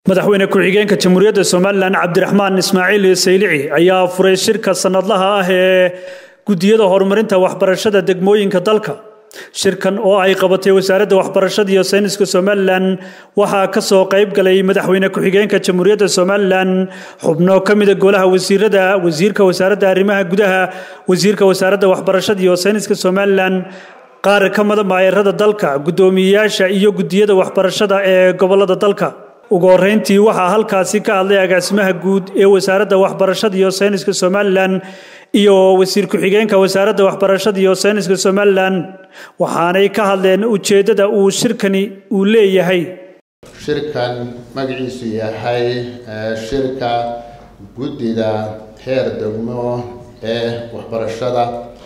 madaxweyne ku-xigeenka jamhuuriyadda somalilan cabdiraxmaan ismaaciil saylici ayaa furay shirka sanadlaha ah ee gudiyada horumarinta waxbarashada degmooyinka dalka shirkan oo ay qabatay wasaaradda waxbarashada iyo sayniska somalilan waxaa ka soo qayb galay madaxweyne ku-xigeenka jamhuuriyadda somalilan xubno ka mida golaha wasiirada wasiirka wasaaradda arrimaha gudaha wasiirka wasaaradda waxbarashada iyo sayniska somalilan qaar ka mida maayarada dalka guddoomiyeyaasha iyo gudiyada waxbarashada ee gobolada dalka ugu horeyntii waxaa halkaasi ka hadlay agaasimaha guud ee wasaaradda waxbarashada iyo sayniska somalilan iyo wasiir ku-xigeenka wasaaradda waxbarashada iyo sayniska somalilan waxaanay ka hadleen ujeeddada uu shirkani uu leeyahay shirkan magaciisu yahay shirka guddida heer degmo ee waxbarashada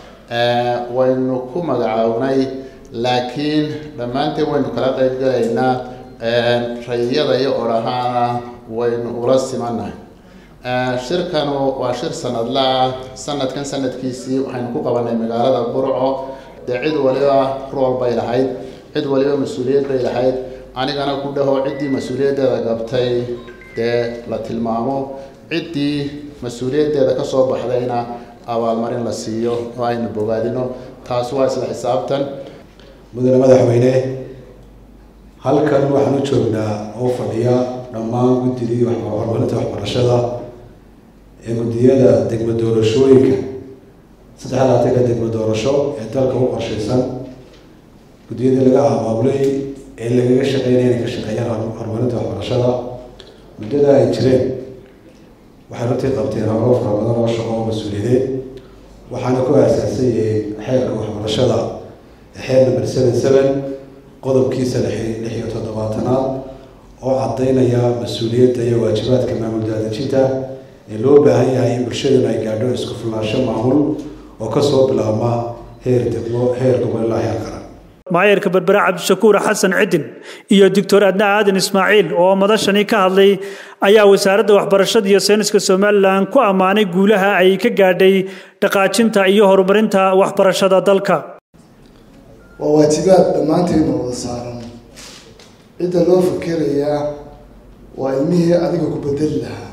waynu ku magacaabnay laakiin dhammaanteen waynu kala qayb galaynaa rayiyada iyo odhahaana waynu ula simannahay shirkanu waa shir sanadlaa sanadkan sanadkiisii waxaynu ku qabanay magaalada burco dee cid waliba rool bay lahayd cid waliba mas-uuliyad bay lahayd anigana ku dhaho ciddii mas-uuliyaddeeda gabtay dee la tilmaamo ciddii mas-uuliyaddeeda ka soo baxdayna abaalmarin la siiyo oo aynu bogaadino taas waa isla xisaabtan mudane madaxweyne halkan waxaan u joognaa oo fadhiya dhammaan guddidii horumarinta waxbarashada ee guddiyada degmo doorashooyinka saddex labaatanka degmo doorasho ee dalka u qorshaysan guddiyadii laga abaabulay ee lagaga shaqeynaya inay ka shaqeeyaan horumarinta waxbarashada muddada ay jireen waxay runtii qabteen howlo fara badan oo shaqo oo mas-uuliyadeed waxaana ku aasaasay xeerka waxbarashada xeer number seven seven qodobkiisa lix iyo toddobaatanaad oo caddaynaya mas-uuliyadda iyo waajibaadka maamul daadejinta ee loo baahan yahay in bulshaduna ay gaadho isku filnaansho maamul oo kasoo bilaabma heer degmo heer gobol ilaa heer qaran maayarka berbere cabdishakuur xasan cidin iyo doctor adna aadan ismaaciil oo madashani ka hadlay ayaa wasaaradda waxbarashada iyo sayniska somalilan ku ammaanay guulaha ay ka gaadhay dhaqaajinta iyo horumarinta waxbarashada dalka waa waajibaad dhammaanteedna wada saaran cidda loo fakerayaa waa ilmihii adiga ku bedeli lahaa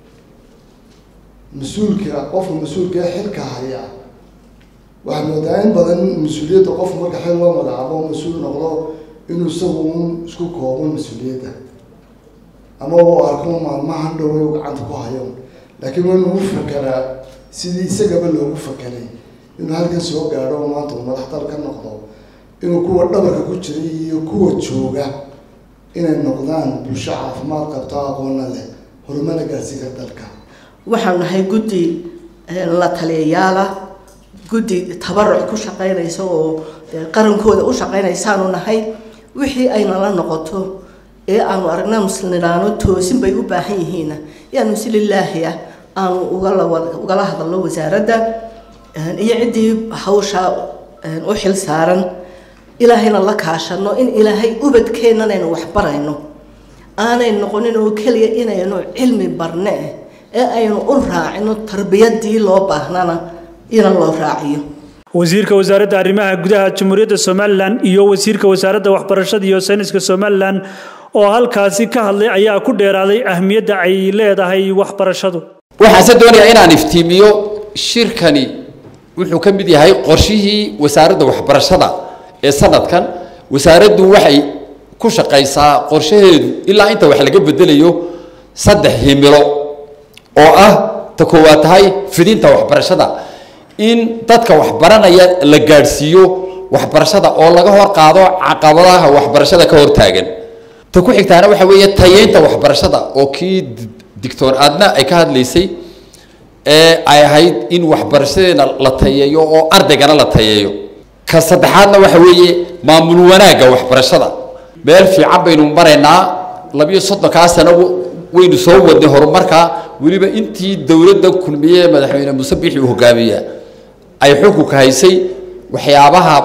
mas-uulka qofka mas-uulka ee xilka haya waxaa moodaa in badan mas-uuliyadda qofku marka xil loo magacaabo mas-uul noqdo inuu isagu un isku koobo mas-uuliyadda ama u arko maalmahan dhoway u gacanta ku hayo laakiin waa inuu fakeraa sidii isagaba loogu fakeray inuu halkan soo gaadho oo maanta uu madax dal ka noqdo inuu kuwa dhabarka ku jiray iyo kuwa jooga inay noqdaan bulsho caafimaad qabto aqoona leh horumana gaarsiinka dalka waxaan nahay guddi la taliyayaala guddi tabaruc ku shaqeynaysa oo qarankooda u shaqeynaysaanu nahay wixii ayna la noqoto ee aanu aragna musliniraano toosin bay u baahan yihiinna yaanu si lilaahi ah aanu ugala hadalno wasaaradda iyo ciddii hawsha u xil saaran ilaahayna la kaashano in ilaahay ubadkeennan aynu waxbarayno aanay noqonin oo keliya inaynu cilmi barne ee aynu u raacino tarbiyadii loo baahnana ina loo raaciyo wasiirka wasaaradda arrimaha gudaha jamhuuriyadda somalilan iyo wasiirka wasaaradda waxbarashada iyo sayniska somalilan oo halkaasi ka hadlay ayaa ku dheeraaday ahmiyadda ay leedahay waxbarashadu waxaanse doonayaa inaan iftiimiyo shirkani wuxuu ka mid yahay qorshihii wasaaradda waxbarashada ee sanadkan wasaaraddu waxay ku shaqaysaa qorshaheedu ilaa inta wax laga bedelayo saddex himilo oo ah ta koowaad tahay fidinta waxbarashada in dadka waxbaranaya la gaadhsiiyo waxbarashada oo laga hor qaado caqabadaha waxbarashada ka hortaagan ta ku xigtaana waxa weeye tayeynta waxbarashada oo kii dictor aadna ay ka hadlaysay ee ay ahayd in waxbarashadeena la tayeeyo oo ardaygana la tayeeyo ka saddexaadna waxa weeye maamul wanaagga waxbarashada meel fiican baynu maraynaa labiyo soddonkaa sano waynu soo wadnay horumarka weliba intii dowladda kulmiye ee madaxweyne muuse biixi uu hogaamiya ay xukunka haysay waxyaabaha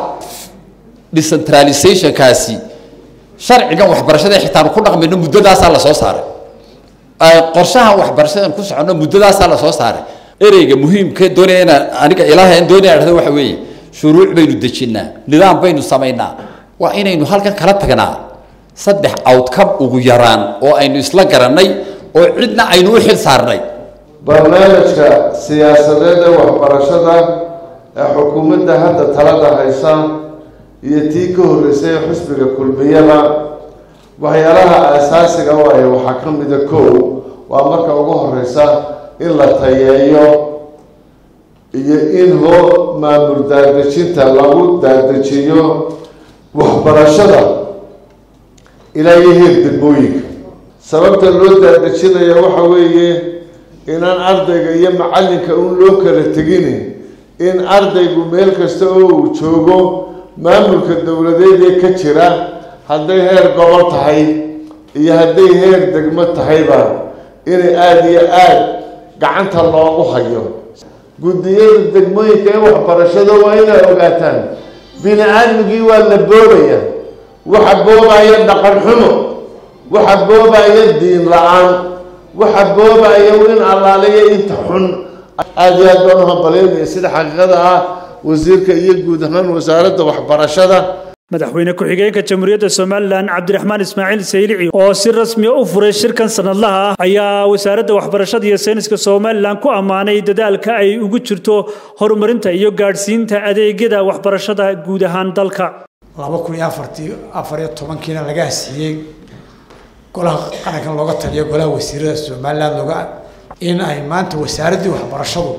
decentralizationkaasi sharcigan waxbarashada xitaanu ku dhaqmayno muddadaasaa lasoo saaray qorshahan waxbarashadan ku soconno muddadaasaa lasoo saaray ereyga muhiimka doonaya inaan aniga ilaahay aan doonaya dhahdo waxa weeye shuruuc baynu dejinnaa nidaam baynu samaynaa waa inaynu halkan kala tagnaa saddex outcome ugu yaraan oo aynu isla garannay oo cidna aynu u xil saarnay barnaamijka siyaasadeed ee waxbarashada ee xukuumadda hadda talada haysa iyo tii ka horreysay ee xisbiga kulmiyada waxyaalaha aasaasiga u ay waxaa ka mida kow waa marka ugu horeysa in la tayeeyo iyo in hoo maamul daadejinta lagu daadejiyo waxbarashada ilaa iyo heer degmooyinka sababta loo daadejinaya waxa weeye inaan ardayga iyo macallinka un loo kala tegini in ardaygu meel kasta oo uu joogo maamulka dowladeed ee ka jira hadday heer gobol tahay iyo hadday heer degmo tahayba inay aada iyo aada gacanta loogu hayo guddiyada degmooyinka ee waxbarashada waa inay ogaataan bini aadmigii waa la boobaya waxa boobaya dhaqan xumo waxa boobaya diin la-aan waxa boobaya in allaaliya inta xun aada iyo aad baan uhambalyaynaya sida xaqiiqada ah wasiirka iyo guud ahaan wasaaradda waxbarashada madaxweyne ku-xigeenka jamhuuriyadda somalilan cabdiraxmaan ismaaciil saylici oo si rasmiya u furay shirkan sanadlaha ah ayaa wasaaradda waxbarashada iyo sayniska somalilan ku ammaanay dadaalka ay ugu jirto horumarinta iyo gaadhsiinta adeegyada waxbarashada guud ahaan dalka laba kun iyo afartii afar iyo tobankiina laga hasiiyey golaha qarankan looga taliyo golaha wasiirada somalilan looga in ay maanta wasaaraddii waxbarashadu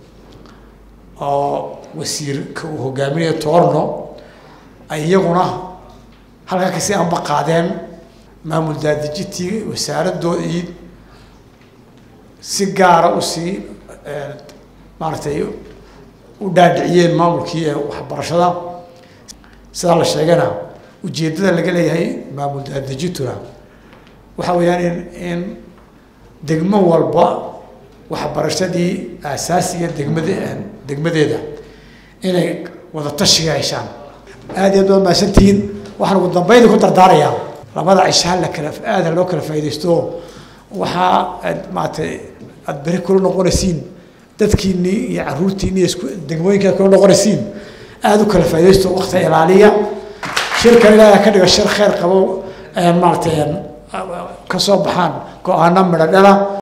oo wasiirka uu hogaaminayo toorno ay iyaguna halkaa kasi anba qaadeen maamul daadejintii wasaaradoodii si gaara usii maaragtay u dhaadhiciyeen maamulkii waxbarashada sidaa la sheegana ujeeddada laga leeyahay maamul daadejintuna waxa weeyaan in in degmo walba waxbarashadii aasaasiga degmade degmadeeda inay wada tashiga heshaan aada iyo aad baad mahadsantihiin waxaan ugu dambayda ku dardaarayaa labada cishaan la kala aada loo kala faaidaysto waxaa aad maaragtay aada beri kula noqonaysiin dadkiinii iyo caruurtiini iyo isku degmooyinka kula noqonaysiin aada u kala faaidaysto wakti ilaaliya shirkan ilaaha ka dhiga shir kheyr qabo maaragtay ka soo baxaan go-aano midho dhala